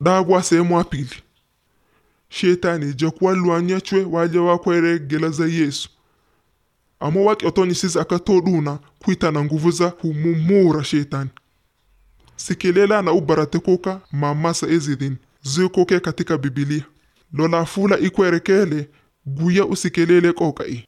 Daagwa sehemu ya pili. Shetani jakuwa lwanyachwe waja wakwere gela za Yesu amo waki otonyisiza akatoduna kwita na nguvu za humumura shetani sikelela na ubarate koka mamasa ezidhin zikoke katika bibilia lola fula ikwerekele guya usikelele koka i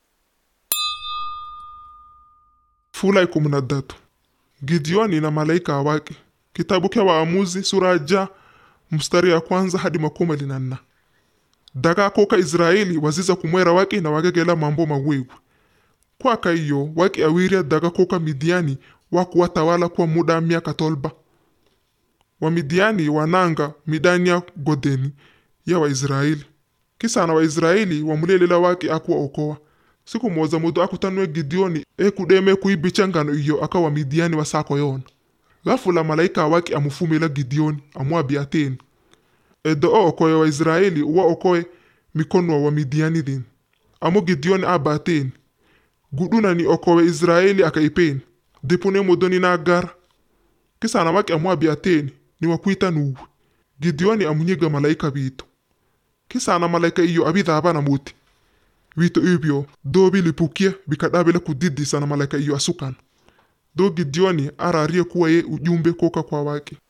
fula ikumnadatu gideoni na malaika wake kitabu kya waamuzi sura ja mstari ya kwanza hadi makumi na nna daga koka israeli waziza kumwera waki na wagegela mambo mawewe kwaka iyo waki awiria daga koka midiani wakuwatawala kwa muda miaka tolba wamidiani wananga midani ya godeni ya waisraeli kisana waisraeli wamulelela waki akuwa okowa siku moza mudu akutanwe gideoni ekudeme kuibicha ngano iyo aka wamidiani wasako yona ghafula malaika waki amufumila gideoni amwabiateni edo o okoye waisraeli uwa okoye mikono wa wamidiani dhin amo gideoni abateni guduna ni okowe israeli akaipeni dipune modoni na gara kisana waki amwabiateni ni wakwita nuwe gideoni amunyiga malaika bito kisana malaika iyo abidhaba na muti bito ibyo do bilipukia bikadabila kudidi sana malaika iyo asukan do gideoni ararie kuwa ye ujumbe koka kwa waki